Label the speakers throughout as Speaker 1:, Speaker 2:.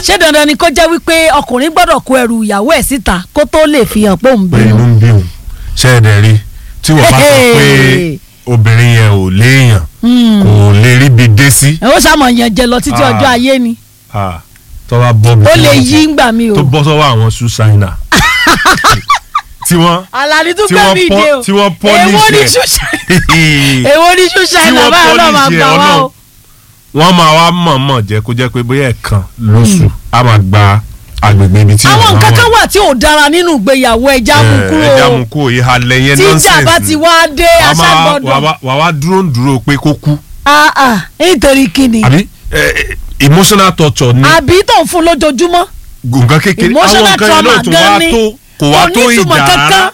Speaker 1: ṣé dandan ni kó jẹ́ wípé ọkùnrin gbọ́dọ̀ kó ẹrù ìyàwó ẹ̀ síta kó tó lè fi hàn pé òun
Speaker 2: pé inú
Speaker 1: bínú.
Speaker 2: ń bí òun ṣe é dẹ̀ rí tí wọ́n bá sọ pé obìnrin yẹn ò léèyàn kò lè ríbi dé sí
Speaker 1: ẹ ó ṣàmọ̀ yẹn jẹ lọ títí
Speaker 2: Ah.
Speaker 1: ọjọ́ ayé ni
Speaker 2: Ah, tó bá bọ́ bí
Speaker 1: ó
Speaker 2: tí
Speaker 1: lè
Speaker 2: wọ́n
Speaker 1: yí
Speaker 2: ti-
Speaker 1: ngbà mi o.
Speaker 2: tó bọ́ sọ́wọ́ àwọn ṣùṣàìnà tí wọ́n
Speaker 1: àlàní tún
Speaker 2: tí
Speaker 1: gbé
Speaker 2: wọ́n
Speaker 1: mi
Speaker 2: pọ́-
Speaker 1: dé o
Speaker 2: tí wọ́n
Speaker 1: èwo ni
Speaker 2: polish
Speaker 1: ṣùṣà
Speaker 2: ẹ̀
Speaker 1: èwo ni ṣùṣà
Speaker 2: tí
Speaker 1: iná
Speaker 2: wọ́n
Speaker 1: báyọ̀ náà máa
Speaker 2: polish ẹ̀
Speaker 1: gbà wá o.
Speaker 2: wọ́n máa wá mọ̀ọ́mọ̀ jẹ́ kó jẹ́ pé bóyá ẹ̀kan lóṣù á máa gba agbègbè ibi tí
Speaker 1: àwọn
Speaker 2: wọ́n
Speaker 1: nǹkan
Speaker 2: wà.
Speaker 1: kan wà tí ò dára nínú ìgbéyàwó ẹja mú
Speaker 2: Eh, ẹja
Speaker 1: kúrò
Speaker 2: mú kúrò ìhàlẹ̀ yẹn
Speaker 1: tí
Speaker 2: nonsense
Speaker 1: ìjà bá
Speaker 2: ni.
Speaker 1: ti wá dé
Speaker 2: Wà á máa-
Speaker 1: aṣágbọ́dọ̀
Speaker 2: wà á- wà á wá dúró ń dúró pé kó kú
Speaker 1: Ah, ah, nítorí kíni
Speaker 2: àbí eh, emotional torture ni
Speaker 1: àbí tó ń fún lójoojúmọ́
Speaker 2: nǹkan kékeré
Speaker 1: emotional
Speaker 2: àwọn nǹkan yẹn
Speaker 1: trauma
Speaker 2: náà tó
Speaker 1: gan
Speaker 2: wá
Speaker 1: ni.
Speaker 2: tó kò wá
Speaker 1: Kò
Speaker 2: tó
Speaker 1: ní ìtumọ̀
Speaker 2: ìjà
Speaker 1: kankan.
Speaker 2: rárá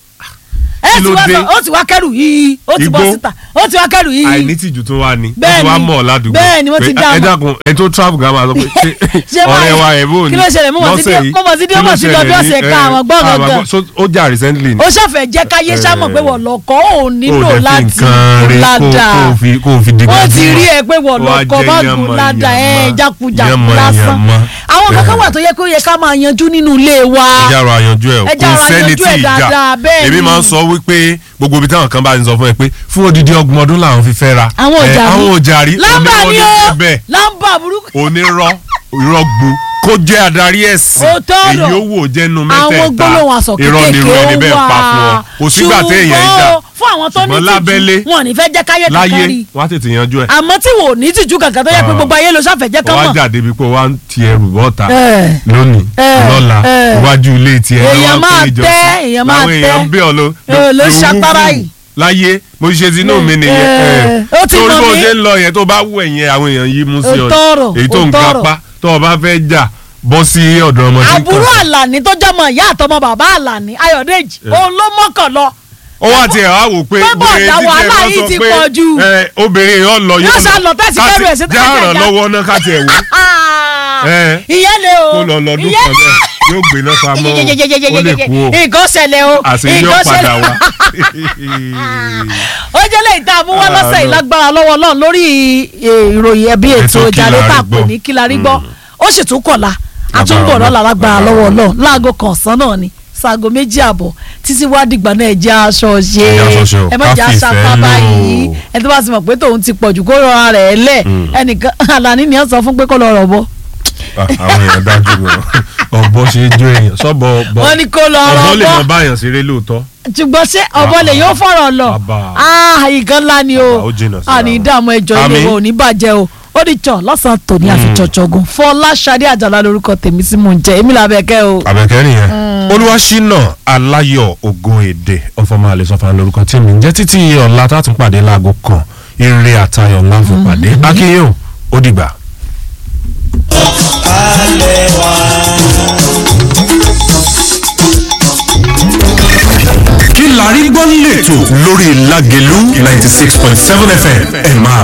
Speaker 1: ẹ
Speaker 2: Kí
Speaker 1: ti
Speaker 2: ló
Speaker 1: wá
Speaker 2: dé?
Speaker 1: sọ ó ti wá kẹrù yìí ó ti bọ́
Speaker 2: Igbó.
Speaker 1: síta ó ti wá kẹrù yìí
Speaker 2: àìnítìjú tó wá ní wọ́n
Speaker 1: Bẹ́ẹ̀ni.
Speaker 2: ti wá mọ̀ ọ́ ládùúgbò
Speaker 1: Bẹ́ẹ̀ni, wọ́n ti
Speaker 2: Pé,
Speaker 1: dá
Speaker 2: ẹ
Speaker 1: mọ̀.
Speaker 2: dákun ẹ tó travel gan máa sọ pé ṣé
Speaker 1: Ṣé
Speaker 2: ọ̀rẹ́
Speaker 1: báyìí?
Speaker 2: wa ẹ̀ bò ní
Speaker 1: Kí ló ṣẹlẹ̀? Mo mọ̀ sí
Speaker 2: lọ́sẹ̀
Speaker 1: bí-
Speaker 2: yìí,
Speaker 1: mo mọ̀ sí bí
Speaker 2: kí
Speaker 1: ó
Speaker 2: ló
Speaker 1: mọ̀ sí bí
Speaker 2: ṣẹlẹ̀
Speaker 1: ọdún
Speaker 2: ní,
Speaker 1: ọ̀sẹ̀ kan
Speaker 2: eh,
Speaker 1: àwọn gbọ́
Speaker 2: àwọn
Speaker 1: gangan.
Speaker 2: gbọ́- so, ó jà recently ni
Speaker 1: ó ṣàfẹ́ jẹ́ káyé sámọ̀ pé wọ́n lọ́kọ́ ò nílò
Speaker 2: ó dẹ̀ fi
Speaker 1: láti
Speaker 2: nǹkan rí kó
Speaker 1: ládàá
Speaker 2: kó fi kó fi dìgbà
Speaker 1: wọ́n ti rí ẹ pé wọ́n
Speaker 2: Wá
Speaker 1: lọ́kọ́
Speaker 2: jẹ́
Speaker 1: bá
Speaker 2: yánmọ́,
Speaker 1: gùn ládàá ẹ̀
Speaker 2: yánmọ́,
Speaker 1: jákujàku
Speaker 2: yánmọ́,
Speaker 1: lásán
Speaker 2: yánmọ́.
Speaker 1: àwọn kankan
Speaker 2: Eh.
Speaker 1: wà tó yẹ kó yẹ ká máa yanjú nínú ilé wa
Speaker 2: ẹja ọ̀rọ̀ àyànjú ẹ̀
Speaker 1: Ẹ jẹ́
Speaker 2: kò
Speaker 1: ọ̀rọ̀
Speaker 2: sẹ́ni
Speaker 1: àyànjú
Speaker 2: tí
Speaker 1: ẹ̀
Speaker 2: ìjà
Speaker 1: dáadáa, bẹ́ẹ̀
Speaker 2: èmi
Speaker 1: ni.
Speaker 2: máa ń sọ wípé gbogbo ibi táwọn kan bá ń sọ fún ẹ pé fún odidi ọgbọ̀n ọdún làwọn fi fẹ́ ra
Speaker 1: àwọn
Speaker 2: Eh,
Speaker 1: òjàrí
Speaker 2: àwọn òjàrí
Speaker 1: lámbà ni ó
Speaker 2: bẹ́ẹ̀
Speaker 1: lámbà burúkú
Speaker 2: onírọ́ ìrọ́gbó kó jẹ́ adarí ẹ̀sìn
Speaker 1: Òótọ́ ọ̀rọ̀.
Speaker 2: èyí ó wò jẹ́nu
Speaker 1: àwọn
Speaker 2: mẹ́tẹ̀ẹ̀ta
Speaker 1: gbólóhùn aṣọ
Speaker 2: irọ́ ni irú ẹni
Speaker 1: kékeré
Speaker 2: bẹ́ẹ̀
Speaker 1: ó
Speaker 2: pa fún ọ
Speaker 1: wà
Speaker 2: kò sígbà téèyàn ń jà
Speaker 1: ṣùgbọ́n fún àwọn tó ní
Speaker 2: ṣùgbọ́n lábẹ́lé
Speaker 1: tìjú wọn ò ní fẹ́ jẹ́ káyé
Speaker 2: láyé
Speaker 1: kankan rí
Speaker 2: wọ́n á tètè yanjú ẹ̀
Speaker 1: àmọ́ tí wò ní tìjú kankan tó yẹ pé
Speaker 2: Ah.
Speaker 1: gbogbo ayé ló ṣàfẹ́ jẹ́ kán
Speaker 2: wọ́n á
Speaker 1: mọ̀
Speaker 2: jà débi pé wọ́n á ti ẹrù bọ́ta
Speaker 1: Eh.
Speaker 2: lónìí
Speaker 1: Eh.
Speaker 2: lọ́la
Speaker 1: Eh.
Speaker 2: iwájú ilé tiẹ̀
Speaker 1: Èèyàn
Speaker 2: lọ́wọ́
Speaker 1: máa
Speaker 2: pé ìjọsìn.
Speaker 1: tẹ́, èèyàn máa
Speaker 2: làwọn èèyàn
Speaker 1: tẹ́.
Speaker 2: ń bẹ̀ ọ́ ló
Speaker 1: Eh, ló
Speaker 2: ló
Speaker 1: ṣapárá
Speaker 2: wúwú.
Speaker 1: yìí.
Speaker 2: láyé mo ṣe tinú mi nìyẹn
Speaker 1: Eh.
Speaker 2: eh.
Speaker 1: Ó ti
Speaker 2: torí
Speaker 1: mọ̀
Speaker 2: bó
Speaker 1: mí.
Speaker 2: ṣe ń lọ yẹn tó bá wù ẹ̀yẹn àwọn èèyàn yìí mú sí ọ
Speaker 1: Òótọ́ ọ̀rọ̀,
Speaker 2: èyí tó ń
Speaker 1: òótọ́ ọ̀rọ̀.
Speaker 2: kápá tó o bá fẹ́ jà bọ́ sí ọ̀dọ̀ ọmọ tí ń
Speaker 1: àbúrò
Speaker 2: kàn.
Speaker 1: àlàní tó jọmọ ìyá àtọmọ bàbá àlàní ayọ̀dèjì òun ló mọ́kàn lọ
Speaker 2: ó wá tiẹ̀ wá wò pé
Speaker 1: Pé bọ̀dá
Speaker 2: wèrè títí ẹ̀
Speaker 1: wàhálà
Speaker 2: lọ
Speaker 1: yìí
Speaker 2: sọ
Speaker 1: ti
Speaker 2: pé,
Speaker 1: pọ̀ jù.
Speaker 2: eh, obìnrin yóò lọ
Speaker 1: Yóò sá lọ tẹ́sí
Speaker 2: ká
Speaker 1: kẹ́rù ẹ̀
Speaker 2: ti-
Speaker 1: sí
Speaker 2: já
Speaker 1: tẹ́sí
Speaker 2: ràn
Speaker 1: ẹ̀já.
Speaker 2: lọ́wọ́ náà ká tiẹ̀ wò Eh.
Speaker 1: ìyẹn lè o
Speaker 2: kó lọ lọ́dún
Speaker 1: ìyẹn
Speaker 2: kan bẹ́ẹ̀ yóò gbé náà fa mọ́ ó lè kú o
Speaker 1: nǹkan ṣẹlẹ̀ o
Speaker 2: àṣeyọ
Speaker 1: nǹkan
Speaker 2: padà
Speaker 1: ṣẹlẹ̀
Speaker 2: wá.
Speaker 1: ó jẹ́ lẹ́yìn tá a mú wá
Speaker 2: Ah,
Speaker 1: lọ́sẹ̀ yìí
Speaker 2: no.
Speaker 1: lágbára lọ́wọ́ náà lórí eh, ìròyìn ẹbí ètò
Speaker 2: Ètò
Speaker 1: ìjàlẹ̀
Speaker 2: Kí la
Speaker 1: tá a
Speaker 2: rí
Speaker 1: pè
Speaker 2: gbọ́.
Speaker 1: ní kí la rí gbọ́ ó sì tún kọ̀la àtúnbọ̀
Speaker 2: Lágbára
Speaker 1: lọ́la lágbára
Speaker 2: Ọlọ́run.
Speaker 1: lọ́wọ́ náà láago kan ọ̀sán náà ni sáago méjì àbọ̀ títí wá dìgbà náà ẹ jẹ́ aṣọ ṣe
Speaker 2: Ẹ jẹ́ aṣọ ṣe o,
Speaker 1: ẹ má
Speaker 2: ká
Speaker 1: jẹ́
Speaker 2: fi
Speaker 1: aṣọ
Speaker 2: ìfẹ́
Speaker 1: apá
Speaker 2: lò ó.
Speaker 1: báyìí ẹ tó bá ti mọ̀ pé tòun ti pọ̀jù kó rọra rẹ̀ lẹ̀ ẹnìkan àlàní ni wọ́n sọ fún pé kó lọ rọ̀ bọ́
Speaker 2: Ah, àwọn èèyàn dájú gan ọ̀bọ ṣe é jó èèyàn sọ́bọ̀ ọ̀bọ
Speaker 1: wọ́n ní kó lọ
Speaker 2: ọ̀bọ
Speaker 1: rọ̀
Speaker 2: lè mọ
Speaker 1: bọ́
Speaker 2: báyàn ṣeré lóòótọ́
Speaker 1: ṣùgbọ́n ṣé ọ̀bọ lè yóò fọ̀rọ̀ lọ
Speaker 2: Bàbá.
Speaker 1: ah ìkan ńlá ni o
Speaker 2: Bàbá, ó jìnnà síra
Speaker 1: àní
Speaker 2: wọn.
Speaker 1: ìdààmú ẹjọ́ ilé
Speaker 2: Àmín.
Speaker 1: wa ò ní bàjẹ́ o ó di jọ lọ́sàn-án tòní àfijọ́jọ́gun fọláṣadé àjàlá lórúkọ tèmi sí mò ń jẹ èmi làbẹ̀kẹ́ o.
Speaker 2: àbẹ̀kẹ́ nìyẹn olúwaṣínà aláyọ̀ ògo èdè ọ̀fọ̀mọ́ àlẹ́sọ̀fà lórúkọ tí mi ń jẹ́ títí ọ̀la tá a tún pàdé láago kan eré àtayọ̀ ńlá fún pàdé akínyìn o ó dìgbà. kí la rí gbọ́ lẹ́tọ̀ lórí lágẹ̀lú ninety six point seven fm ẹ̀ máa